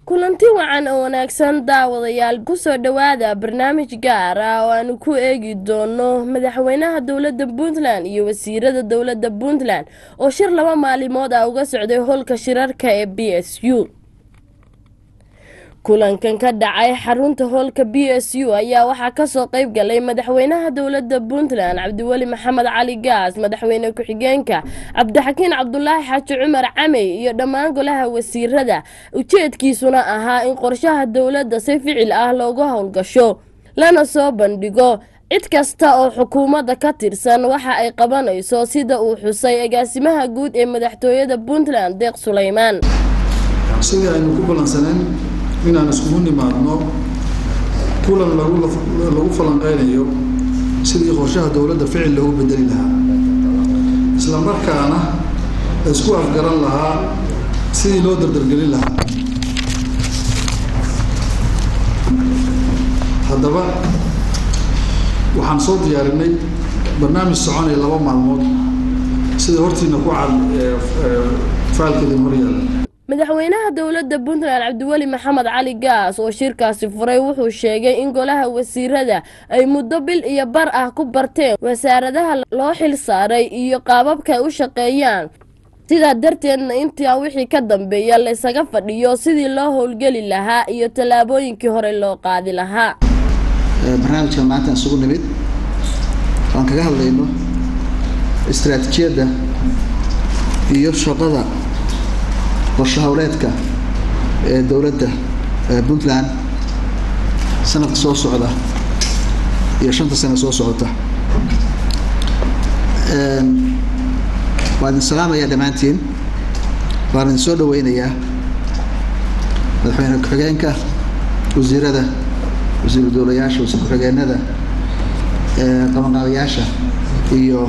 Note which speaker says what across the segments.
Speaker 1: kulanti wacan oo wanaagsan daawadayaal kusoo dhowaada barnaamij gaar ah oo aanu ku eegi doono madaxweynaha dowladda puntland iyo wasiirada dowladda puntland oo shir laba maalimood ah uga socday howlka shirarka ee b s u kulankan ka dhacay xarunta hoolka b s u ayaa waxaa kasoo qeyb galay madaxweynaha dowladda puntland cabdiweli maxamed cali gaas madaxweyne ku-xigeenka cabdixakiin cabdulaahi xaaji cumar camey iyo dhammaan golaha wasiirada ujeedkiisuna ahaa in qorshaha dowladda si ficil ah looga howlgasho lana soo bandhigo cid kasta oo xukuumadda ka tirsan waxa ay qabanayso sida uu xusay agaasimaha guud ee madaxtooyada puntland deeq suleymaan
Speaker 2: sidii aynu ku ballansaneen inaan iskugu nimaadno kulan lagu falanqeynayo sidii qorshaha dowladda ficil loogu bedeli lahaa isla markaana la isku afgaran lahaa sidii loo dardargelin lahaa haddaba waxaan soo diyaarinay barnaamij soconaya laba maalmood sida hortiina ku cad faalkeedin horyaala
Speaker 1: madaxweynaha dowladda puntland cabdiweli maxamed cali gaas oo shirkaasi furay wuxuu sheegay in golaha wasiirada ay muddo bil iyo bar ah ku barteen wasaaradaha loo xil saaray iyo qaababka ay u shaqeeyaan sidaa darteedna intaa wixii ka dambeeya laysaga fadhiyo sidii loo howlgeli lahaa iyo tallaabooyinkii hore loo qaadi lahaa
Speaker 3: barnaamijkan maanta isugu nimid waan kaga hadlayno istaraatiijiyadda iyo shaqada qorsho howleedka ee dowladda puntland sanadka soo socda iyo shanta sano soo socota waan idin salaamayaa dhammaantiin waan idin soo dhaweynayaa madaxweyne ku-xigeenka wasiirada wasiiru dowlayaasha wasiir ku-xigeenada qabanqaabayaasha iyo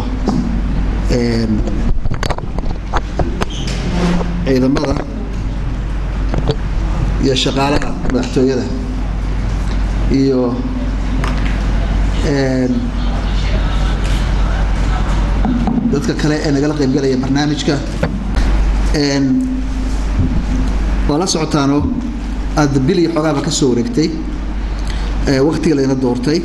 Speaker 3: ciidamada iyo shaqaalaha madaxtooyada iyo dadka kale ee nagala qaybgalaya barnaamijka waa la socotaanoo aada bil iyo xoogaaba ka soo wareegtay waktiga layna doortay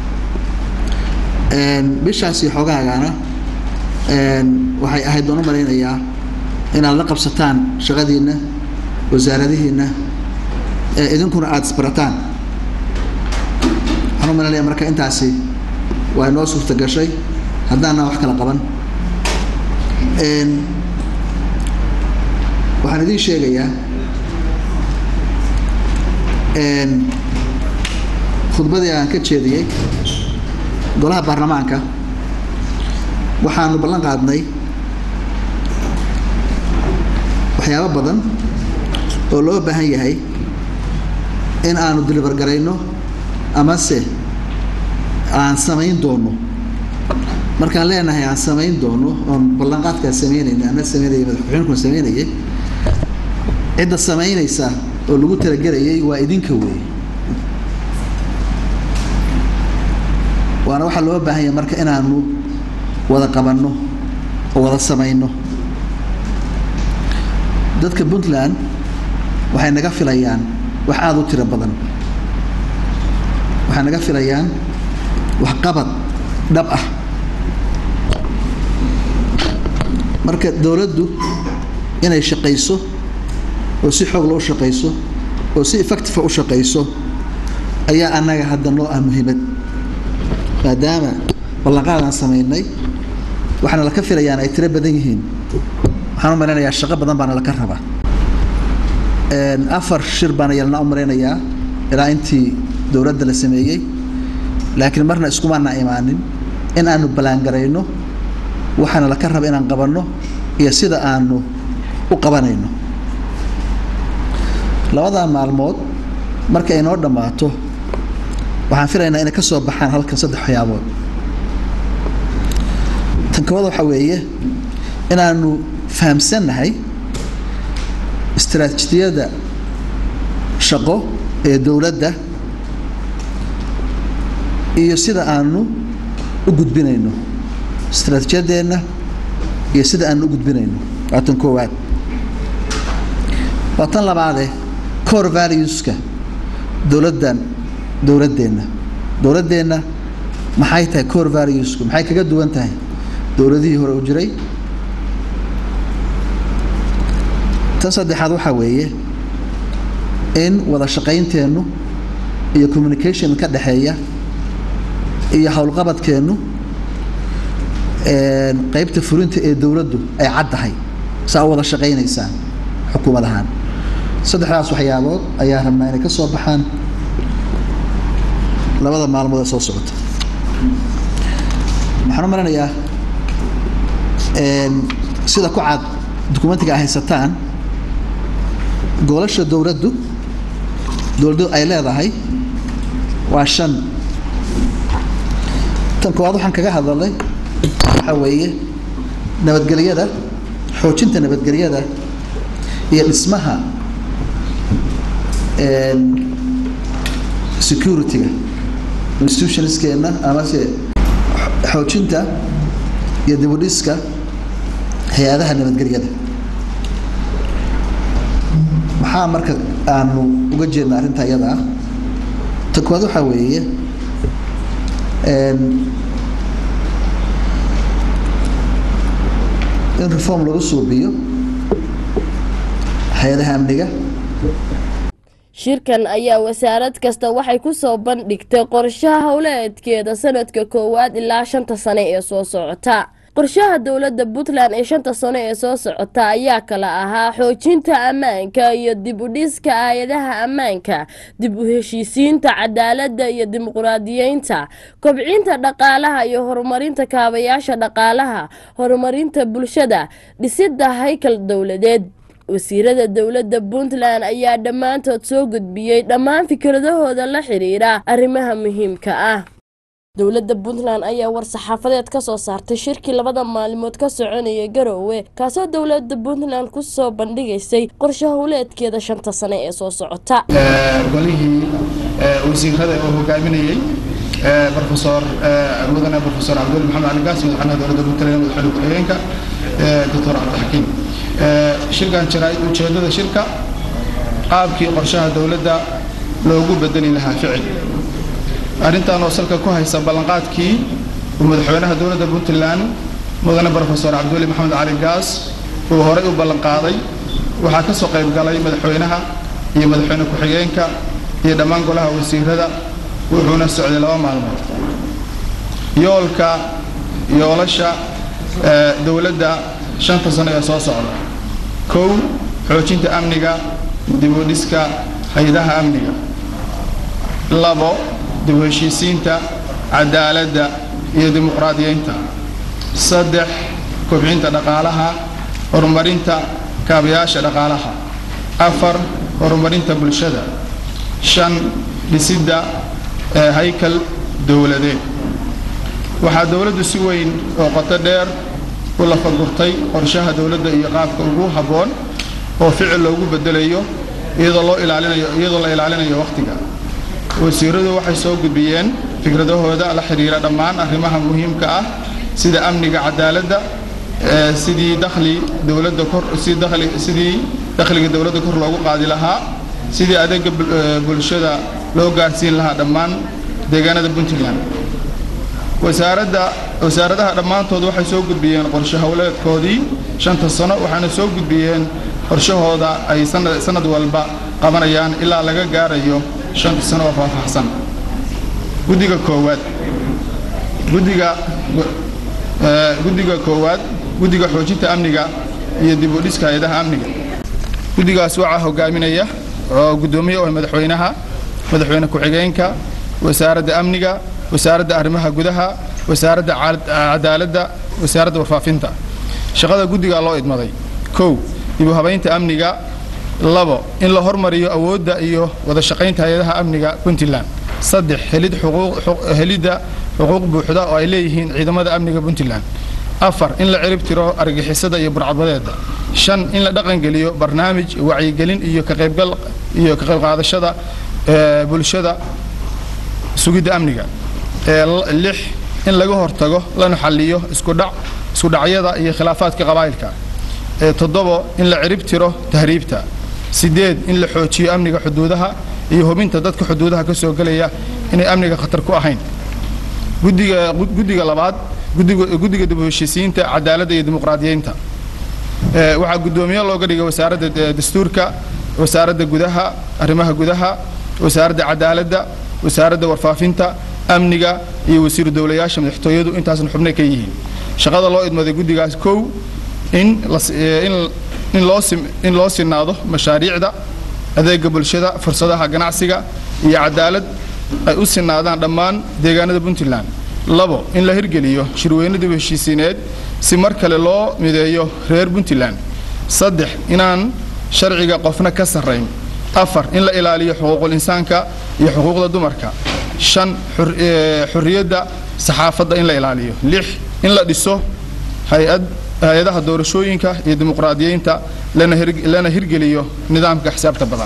Speaker 3: bishaas iyo xoogaagana waxay ahayd baan u malaynayaa inaad la qabsataan shaqadiinna wasaaradihiinna idinkuna aada isbarataan waxaan u malaynayaa marka intaasi waa inoo suurta gashay haddaanaan wax kala qaban waxaan idiin sheegayaa khudbadii aan ka jeediyey golaha baarlamaanka waxaanu ballan qaadnay waxyaabo badan oo loo baahan yahay in aanu dilibar garayno amase aan samayn doono markaan leenahay aan samayn doono oon ballanqaadkaa samaynayna ana samaynaya madaxkuxeenkuna samaynayay cidda samaynaysa oo lagu talagelayay waa idinka weeye waana waxaa loo baahan yahay marka inaanu wada qabanno oo wada samayno dadka puntland waxay naga filayaan wax aada u tiro badan waxay naga filayaan waxqabad dhab ah marka dowladdu inay shaqayso oo si xoog loo shaqayso oo si effectiva u shaqayso ayaa annaga hadda noo ah muhiimad maadaama ballanqaadaan samaynay waxaana laka filayaan ay tiro badan yihiin waxaan u malaynayaa shaqo badan baana laka rabaa afar shir baana yalna u malaynayaa ilaa intii dowladda la sameeyey laakiin marna iskumaana imaanin in aanu ballaangarayno waxaana laka raba inaan qabanno iyo sida aanu u qabanayno labadaa maalmood marka ay noo dhammaato waxaan filaynaa inay ka soo baxaan halkan saddex waxyaabood tan koowaad waxaa weeye inaanu fahamsannahay istaraatiijiyadda shaqo ee dowladda iyo sida aanu u gudbinayno istaraatiijiyadeenna iyo sida aanu u gudbinayno waa tan koowaad waa tan labaade core valueska dowladdan dowladdeenna dowladdeenna maxay tahay core valuesku maxay kaga duwan tahay dowladihii hore u jiray tan saddexaad waxaa weeye in wada shaqaynteennu iyo communication ka dhexeeya iyo howlqabadkeennu qaybta fulinta ee dowladdu ay caddahay saa u wada shaqaynaysaan xukuumad ahaan saddexdaas waxyaabood ayaa rabnaa inay ka soo baxaan labada maalmood ee soo socota waxaan u maranayaa sida ku cad dukumentiga ay haysataan goolasha dowladdu dowladdu ay leedahay waa shan tan koowaad waxaan kaga hadalnay waxaa weeye nabadgelyada xoojinta nabadgelyada iyo dhismaha security-ga institutionskeenna amase xoojinta iyo dibudhiska hay-adaha nabadgelyada maxaa marka aanu uga jeedna arrinta iyada ah ta koowaad waxaa weeye in reform lagu suubiyo hay-adaha amniga
Speaker 1: shirkan ayaa wasaarad kasta waxay ku soo bandhigtay qorshaha howleedkeeda sanadka koowaad ilaa shanta sane ee soo socota qorshaha dowladda puntland ee shanta sano ee soo socota ayaa kala ahaa xoojinta ammaanka iyo dib u dhiska aayadaha ammaanka dib u heshiisiinta cadaaladda iyo dimuqraadiyeynta kobcinta dhaqaalaha iyo horumarinta kaabayaasha dhaqaalaha horumarinta bulshada dhisidda haykal dowladeed wasiirada dowladda puntland ayaa dhammaantood soo gudbiyey dhammaan fikradahooda la xiriira arrimaha muhiimka ah dowladda puntland ayaa war-saxaafadeed ka soo saartay shirkii labada maalimood ka soconaya garoowe kaasoo dowladda puntland ku soo bandhigaysay qorshe howleedkeeda shanta sane ee soo socota
Speaker 4: golihii wasiirada uu hogaaminayey rofesor mudane rofesor cabdul maxamed cali gaas madaxweynaha dowladda puntland madaxweyne ku-xigeenka doctor cabdixakiim shirkan jaraa'id ujeeddada shirka qaabkii qorshaha dowladda loogu bedeli lahaa ficil arrintan oo salka ku haysa ballanqaadkii uu madaxweynaha dowladda puntland mudane rofesor cabdiweli maxamed cali gaas uu horey u ballanqaaday waxaa ka soo qayb galay madaxweynaha iyo madaxweyne ku-xigeenka iyo dhammaan golaha wasiirada wuxuuna socday laba maalmood yoolka yoolasha dowladda shanta sano ee soo socda kow xoojinta amniga dib u dhiska hay-adaha amniga labo dib u heshiisiinta cadaaladda iyo dimuqraadiyeynta saddex kobcinta dhaqaalaha horumarinta kaabayaasha dhaqaalaha afar horumarinta bulshada shan dhisidda haykal dowladeed waxaa dowladdu si weyn oo qoto dheer u lafagurtay qorshaha dowladda iyo qaabka ugu habboon oo ficil loogu bedelayo iyadoo loo ilaalinayo iyadoo la ilaalinayo wakhtiga wasiiradu waxay soo gudbiyeen fikradahooda la xiriira dhammaan arrimaha muhiimka ah sida amniga cadaaladda sidii dakhli dowladda kor si dakhli sidii dakhliga dowladda kor loogu qaadi lahaa sidii adeega bulshada loo gaarsiin lahaa dhammaan deegaanada puntland wasaaradda wasaaradaha dhammaantood waxay soo gudbiyeen qorshe howleedkoodii shanta sano waxaana soo gudbiyeen qorshahooda ay sanad walba qabanayaan ilaa laga gaarayo shanta sano oo faahfaahsan guddiga koowaad guddiga guddiga koowaad guddiga xoojinta amniga iyo dib u dhiska hay-adaha amniga guddigaas waxaa hogaaminaya oo guddoomiye oo madaxweynaha madaxweyne ku-xigeenka wasaaradda amniga wasaaradda arrimaha gudaha wasaaradda cadaaladda wasaaradda warfaafinta shaqada guddigaa loo idmaday kow dib u habaynta amniga labo in la hormariyo awoodda iyo wada shaqaynta hay-adaha amniga puntland saddex helid helidda xuquuq buuxda oo ay leeyihiin ciidamada amniga puntland afar in la cirib tiro argixisada iyo burcadbadeeda shan in la dhaqangeliyo barnaamij wacyigelin iyo ka qaybgal iyo ka qayb qaadashada bulshada sugidda amniga lix in laga hortago lana xalliyo iskudhac iskudhacyada iyo khilaafaadka qabaa'ilka toddobo in la cirib tiro tahriibta sideed in la xoojiyo amniga xuduudaha iyo hubinta dadka xuduudaha ka soo gelaya inay amniga khatar ku ahayn guddiga guddiga labaad guddiga guddiga dib u heshiisiinta cadaaladda iyo dimuqraadiyeynta Ee, waxaa guddoomiye looga dhigay wasaaradda eh, dastuurka wasaaradda gudaha arrimaha gudaha wasaaradda cadaaladda wasaaradda warfaafinta amniga iyo wasiiru dowlayaasha madaxtooyadu intaasna xubnay ka yihiin shaqada loo idmaday guddigaas kow in la si- eh, in in loo sim- in loo sinaado mashaariicda adeega bulshada fursadaha ganacsiga iyo cadaalad ay u sinaadaan dhammaan deegaanada puntland labo in la hirgeliyo shirweyne dib u heshiisiineed si mar kale loo mideeyo reer puntland saddex inaan sharciga qofna ka sarrayn afar in la ilaaliyo xuquuqul insaanka iyo xuquuqda dumarka shan xur- ee, xurriyadda saxaafadda in la ilaaliyo lix in la dhiso hay-ad hay-adaha doorashooyinka iyo dimuqraadiyeynta lana hir- lana hirgeliyo nidaamka xisaabta badan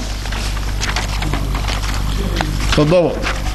Speaker 4: toddobo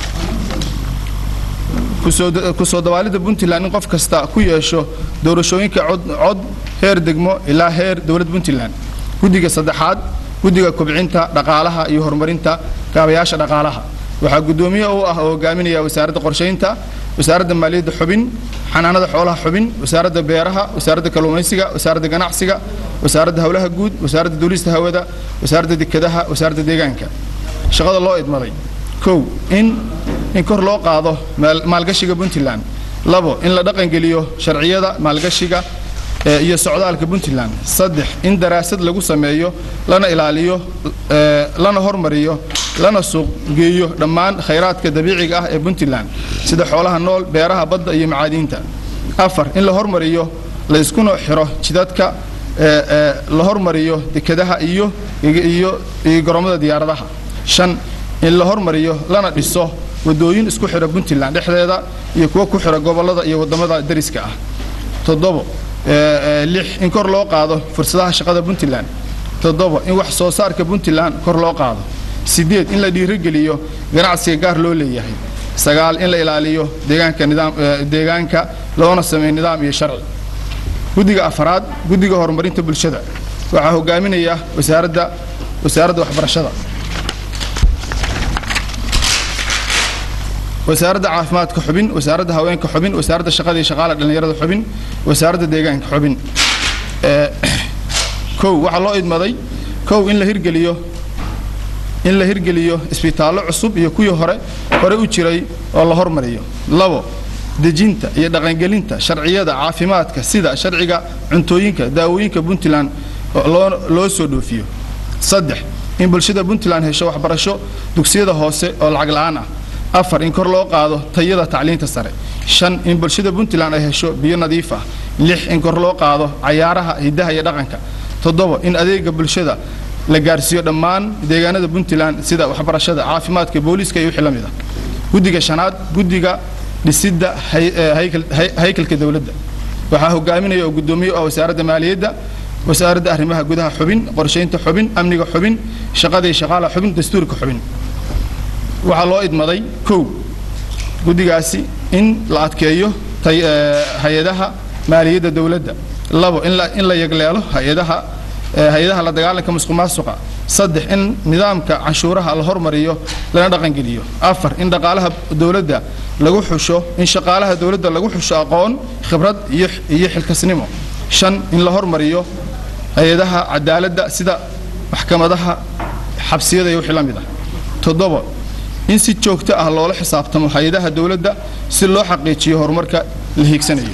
Speaker 4: kusoo kusoo dawaalidda puntland in qof kasta ku yeesho doorashooyinka cod cod heer degmo ilaa heer dowlad puntland guddiga saddexaad guddiga kobcinta dhaqaalaha iyo horumarinta kaabayaasha dhaqaalaha waxaa guddoomiye u ah oo hogaaminaya wasaaradda qorshaynta wasaaradda maaliyadda xubin xanaanada xoolaha xubin wasaaradda beeraha wasaaradda kalluumaysiga wasaaradda ganacsiga wasaaradda howlaha guud wasaaradda duulista hawada wasaaradda dekedaha wasaaradda deegaanka shaqada loo idmaday kow in in kor loo qaado maal- maalgashiga puntland labo in la dhaqangeliyo sharciyada maalgashiga ee, iyo socdaalka puntland saddex in daraasad lagu sameeyo lana ilaaliyo ee, lana hormariyo lana suuq geeyo dhammaan khayraadka dabiiciga ah ee puntland sida xoolaha nool beeraha badda iyo macaadiinta afar in la hormariyo la iskuna xiro jidadka ee, ee, la hormariyo dekedaha iyo iyo iyo garoomada diyaaradaha shan in la hormariyo lana dhiso wadooyin isku xira puntland dhexdeeda iyo kuwa ku xira gobollada iyo wadamada dariska ah toddobo ee, ee, lix in kor loo qaado fursadaha shaqada puntland toddobo in wax soo saarka puntland kor loo qaado sideed in la dhiirigeliyo ganacsiga gaar loo leeyahay sagaal in la ilaaliyo deegaanka nidaam ee, deegaanka loona sameeyo nidaam iyo sharci guddiga afaraad guddiga horumarinta bulshada waxaa hogaaminaya wasaaradda wasaaradda waxbarashada wasaaradda caafimaadka xubin wasaaradda haweenka xubin wasaaradda shaqada iyo shaqaala dhallinyarada xubin wasaaradda deegaanka xubin Ee, kow waxaa loo idmaday kow in la hirgeliyo in la hirgeliyo isbitaallo cusub iyo kuwii hore hore u jiray oo la hormariyo labo dejinta iyo dhaqangelinta sharciyada caafimaadka sida sharciga cuntooyinka daawooyinka puntland oo loo loo soo dhoofiyo saddex in bulshada puntland hesho waxbarasho dugsiyada hoose oo lacag la'aan ah afar in kor loo qaado tayada tacliinta sare shan in bulshada puntland ay hesho biyo nadiif ah lix in kor loo qaado cayaaraha hidaha iyo dhaqanka toddobo in adeega bulshada la gaarsiiyo dhammaan deegaanada puntland sida waxbarashada caafimaadka booliiska iyo wixii la mid ah guddiga shanaad guddiga dhisidda hay- ee, haykal- hay- haykalka dowladda waxaa hogaaminaya oo guddoomiye u ah wasaaradda maaliyadda wasaaradda arrimaha gudaha xubin qorshaynta xubin amniga xubin shaqada iyo shaqaalaha xubin dastuurka xubin waxaa loo idmaday kow guddigaasi in la adkeeyo tay- ee, hay-adaha maaliyadda dowladda labo in la in la yagleelo hay-adaha ee, hay-adaha la dagaalanka musuqmaasuqa saddex in nidaamka canshuuraha la hormariyo lana dhaqangeliyo afar in dhaqaalaha dowladda lagu xusho in shaqaalaha dowladda lagu xusho aqoon khibrad iyo iyo xilkasnimo shan in la hormariyo hay-adaha cadaaladda sida maxkamadaha xabsiyada iyo wixii la mid ah toddobo in si joogto ah loola xisaabtamo hay-adaha dowladda si loo xaqiijiyo horumarka la hiigsanayo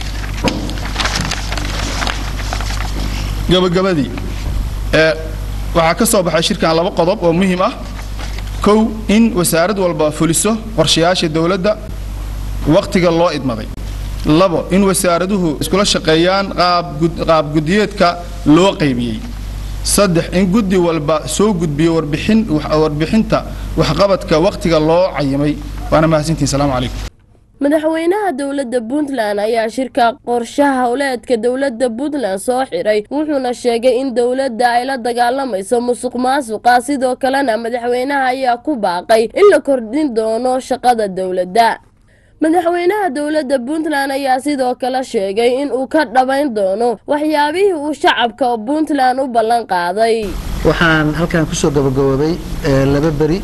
Speaker 4: gabagabadii ee waxaa ka soo baxay shirkan laba qodob oo muhiim ah kow in wasaarad walba fuliso qorshayaasha dowladda wakhtiga loo idmaday labo in wasaaraduhu iskula shaqeeyaan qaab gud- qaab gudiyeedka loo qaybiyey saddex in guddi walba soo gudbiyo warbixin wax- warbixinta waxqabadka wakhtiga loo cayimay waana mahadsantihin salaamu calaykum
Speaker 1: madaxweynaha dowladda puntland ayaa shirka qorshaha howleedka dowladda puntland soo xiray wuxuuna sheegay in dowladda ay la dagaalamayso musuq maasuqa sidoo kalena madaxweynaha ayaa ku baaqay in la kordhin doono shaqada dowladda madaxweynaha dowladda puntland ayaa sidoo kale sheegay in uu ka dhabayn doono waxyaabihii uu shacabka puntland u ballan qaaday
Speaker 3: waxaan halkan kusoo gabagaboobay eh, laba beri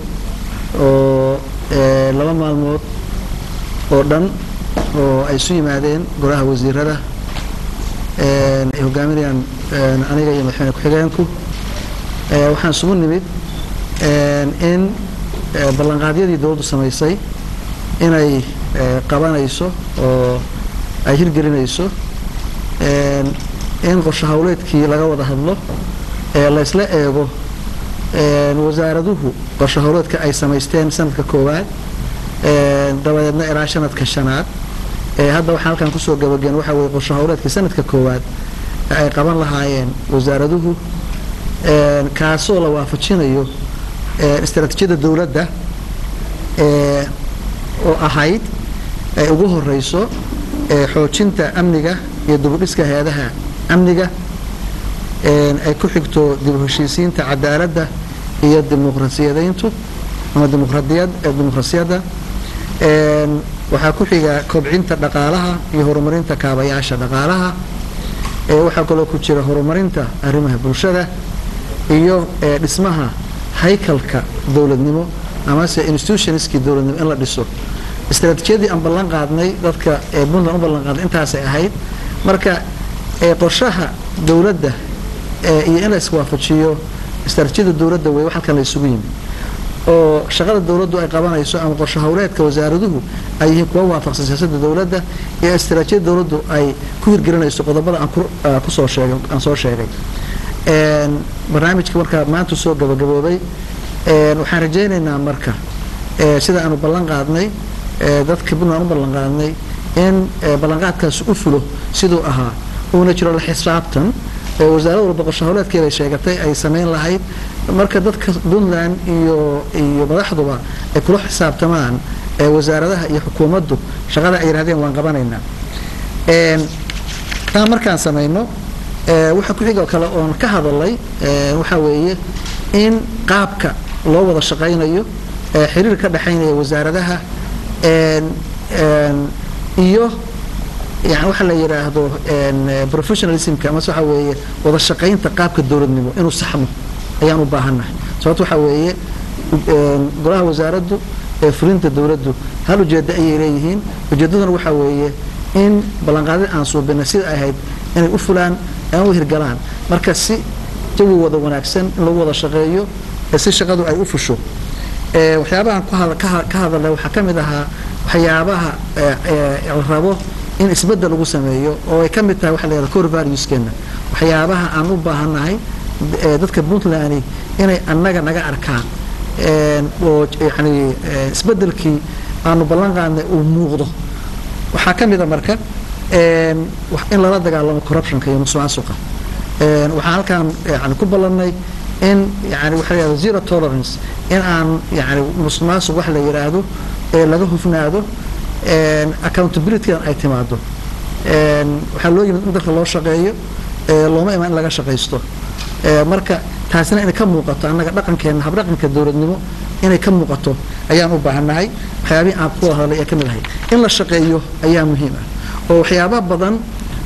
Speaker 3: oo eh, laba maalmood oo dhan oo ay isu yimaadeen golaha wasiirada een, ay hogaaminayaan een, aniga iyo madaxweyne ku-xigeenku Eh, waxaan isugu nimid een, in eh, ballanqaadyadii dowladdu samaysay inay eh, qabanayso oo ay hirgelinayso een, in qorshe hawleedkii laga wada hadlo ee la isla eego een, wasaaraduhu qorshe hawleedka ay samaysteen sanadka koowaad een, dabadeedna ilaa sanadka shanaad ee hadda waxaan halkan kusoo gabageen waxa weye qorshe hawleedkii sanadka koowaad ee ay qaban lahaayeen wasaaraduhu een, kaasoo la waafajinayo een, istaraatiijiyadda dowladda ee, oo ahayd ay ugu horeyso ee, xoojinta amniga iyo dibudhiska hay-adaha amniga een, ay ku xigto dib u heshiisiinta cadaaladda iyo dimuqrasiyadeyntu ama dimuqradiyad ee dimuqrasiyadda een, waxaa ku xiga kobcinta dhaqaalaha iyo horumarinta kaabayaasha dhaqaalaha ee, waxaa kaloo ku jira horumarinta arrimaha bulshada iyo ee, dhismaha haykalka dowladnimo amase institutionskii dowladnimo in la dhiso istaraatiijiyadii aan ballan qaadnay dadka ee puntland u ballan qaadnay intaasay ahayd marka ee, qorshaha dowladda ee, iyo in la iswaafajiyo istaraatiijiyada dowladda wey wax halkan la isugu yimi oo shaqada dowladdu ay qabanayso ama qorshe howleedka wasaaraduhu ay yihiin kuwa waafaqsan siyaasadda dowladda iyo istaraatiijiyada dowladdu ay ku hirgelinayso qodobada aan ku- ah, kusoo sheegay aan soo sheegay Een, barnaamijka markaa maanta soo gabagaboobay een, waxaan rajaynaynaa marka ee, sida aanu ballan qaadnay ee, dadka puntland u ballan qaadnay in ee, ballanqaadkaasi u fulo siduu ahaa uuna jiro la xisaabtan ee wasaarad walba qorshe howleedkeeda ay sheegatay ay samayn lahayd marka dadka puntland iyo iyo madaxduba ay kula xisaabtamaan ee wasaaradaha iyo xukuumaddu shaqada ay yidhahdeen waan qabanaynaa Een, taa markaan samayno ee, waxa ku xigoo kale oon ka hadalay ee, waxaa weeye in qaabka loo wada shaqaynayo ee, xiriir ka dhexaynaya wasaaradaha een, een, iyo yani waxa la yidhaahdo een, eh, professionalismka amase waxa weeye wada shaqaynta qaabka dowladnimo inuu saxmo ayaan u baahannahay sababto waxa weeye een, golaha wasaaraddu ee fulinta dowladdu hal ujeeddo ayay leeyihiin ujeeddaduna waxa weeye in ballanqaadada aan suubinay sida ay ahayd inay u fulaan aan u hirgalaan marka si jawi wada wanaagsan in lagu wada shaqeeyo ee si shaqadu ay u fusho ee, waxyaabahan ku hada- ka ha- ka hadalay waxaa ka mid ahaa waxyaabaha ee, ee, la rabo in isbeddel lagu sameeyo oo ay ka mid tahay waxa la yidhahda core valueskeena waxyaabaha aan u baahannahay ee, dadka puntland inay annaga naga arkaan een, oo yani ee, isbeddelkii aanu ballan qaadnay uu muuqdo waxaa ka mid a marka een, wax- in lala dagaalamo corruptionka iyo musuqmaasuqa Een, waxaan halkaan yani ku ballannay in yani waxa la yidhahdo zero tolerance in aan yani musuqmaasuq wax la yidhaahdo ee laga hufnaado een, accountability-dan ay timaado Een, waxaa loo yimid in dadka loo shaqeeyo ee looma iman in laga shaqaysto Ee, marka taasina inay ka muuqato annaga dhaqankeena habdhaqanka dowladnimo inay ka muuqato ayaan u baahannahay waxyaabihii aan ku wada hadlay ee ka mid ahay in la shaqeeyo ayaa muhiim ah oo waxyaaba badan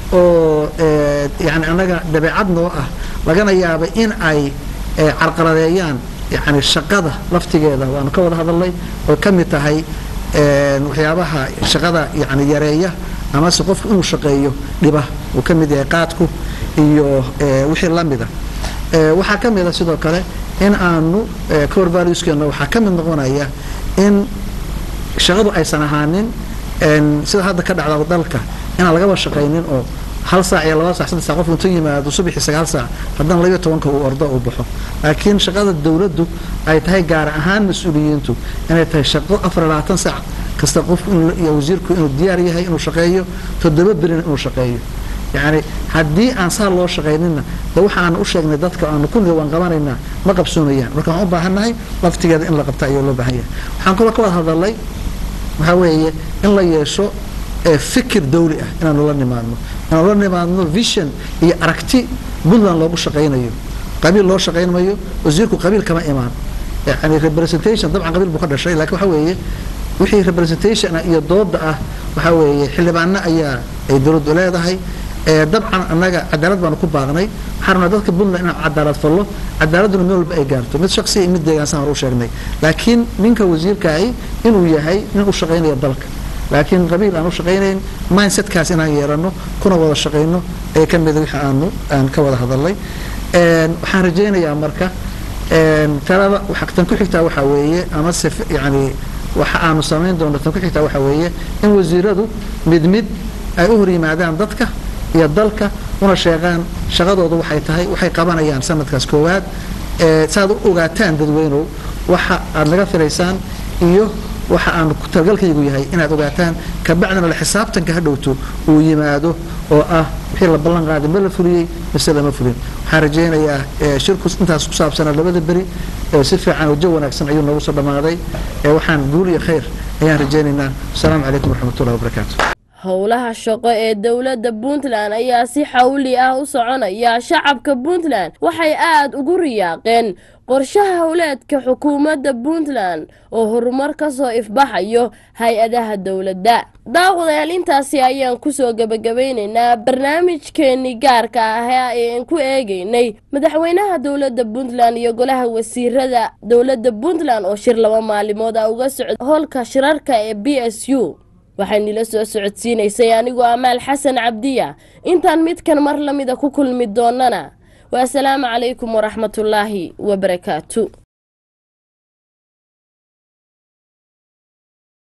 Speaker 3: oo ee, yani annaga dabeecad noo ah lagana yaaba in ay ee, carqaladeeyaan yani shaqada laftigeeda waanu ka wada hadalnay oo ka mid tahay een, waxyaabaha shaqada yani yareeya amase qofku inuu shaqeeyo dhiba uu ka mid yahay qaadku iyo ee, wixii la mida Ee, waxaa ka mid a sidoo kale in aanu ee, core valueskeena waxaa ka mid noqonaya in shaqadu aysan ahaanin een, sida hadda ka dhacda dalka inaan lagaba shaqaynin oo hal saac iyo laba saac saddex saac qofku intuu yimaado subaxii sagaal saac haddana labayo tobanka uu ordo uu baxo laakiin shaqada dowladdu ay tahay gaar ahaan mas-uuliyiintu inay tahay shaqo afar iyo labaatan saac kasta qofku inuu- iyo wasiirku inuu diyaar yahay inuu shaqeeyo toddoba berina inuu shaqeeyo yacni haddii aan saa loo shaqaynina de waxa aan u sheegnay dadka aanu ku niri waan qabanaynaa ma qabsoonayaan marka waxaan u baahannahay laftigeeda in la qabta ayaa loo baahan yahay waxaan kaloo ka wada hadalay waxaa weeye in la yeesho ee fikir dawli ah inaanu la nimaadno inaanu la nimaadno vision iyo aragti puntland loogu shaqaynayo qabiil loo shaqaynmayo wasiirku qabiil kama imaan yani representation dabcan qabiil buu ka dhashay laakiin waxa weeye wixii representation ah iyo dooda ah waxaa weeye xildhibaano ayaa ay dowladdu leedahay dabcan annaga cadaalad baanu ku baaqnay waxaan rabnaa dadka puntland inaan cadaalad fallo cadaaladuna meel walba ay gaarto mid shaksi iyo mid deegaan saan hor u sheegnay laakiin ninka wasiirkaahi inuu yahay nin u shaqaynaya dalka laakiin qabiil aan u shaqaynayn mindsetkaas inaan yeeranno kuna wada shaqayno ee ka mida wixii aanu aan ka wada hadalnay waxaan rajaynayaa marka talada tan ku xigtaa waxaa weeye ama se yani waxa aanu samayn doono tan ku xigtaa waxaa weeye in wasiiradu mid mid ay u hor yimaadaan dadka iyo dalka una sheegaan shaqadoodu waxay tahay waxay qabanayaan sanadkaas koowaad saaad u ogaataan dadweynow waxa aad naga filaysaan iyo waxa aanu talagalkaygu yahay inaad ogaataan kabacdina la xisaabtanka hadhowto uu yimaado oo ah wixii la ballan qaaday ma la fuliyey mise lama fulin waxaan rajaynayaa shirku intaas ku saabsanaa labada beri si fiican wajo wanaagsan ayuu noogu soo dhammaaday waxaan guul iyo khayr ayaan rajaynaynaa asalaamu calaykum waraxmatullahi wabarakaatu
Speaker 1: howlaha shaqo ee dowladda puntland ayaa si xawli ah u soconaya shacabka puntland waxay aad ugu riyaaqeen qorshaha howleedka xukuumadda puntland oo horumar ka soo ifbaxayo hay-adaha dowladda daawadayaal intaasi ayaan kusoo gebagabaynaynaa barnaamijkeenii gaarka ah ee aan ku eegaynay madaxweynaha dowladda puntland iyo golaha wasiirada dowladda puntland oo shir laba maalimood ah uga socda howlka shirarka ee b s u waxaynila soo socodsiinaysay anigoo amaal xasan cabdiya intaan midkan mar lamida ku kulmi doonana waasalaamu calaykum waraxmatullaahi wabarakaatu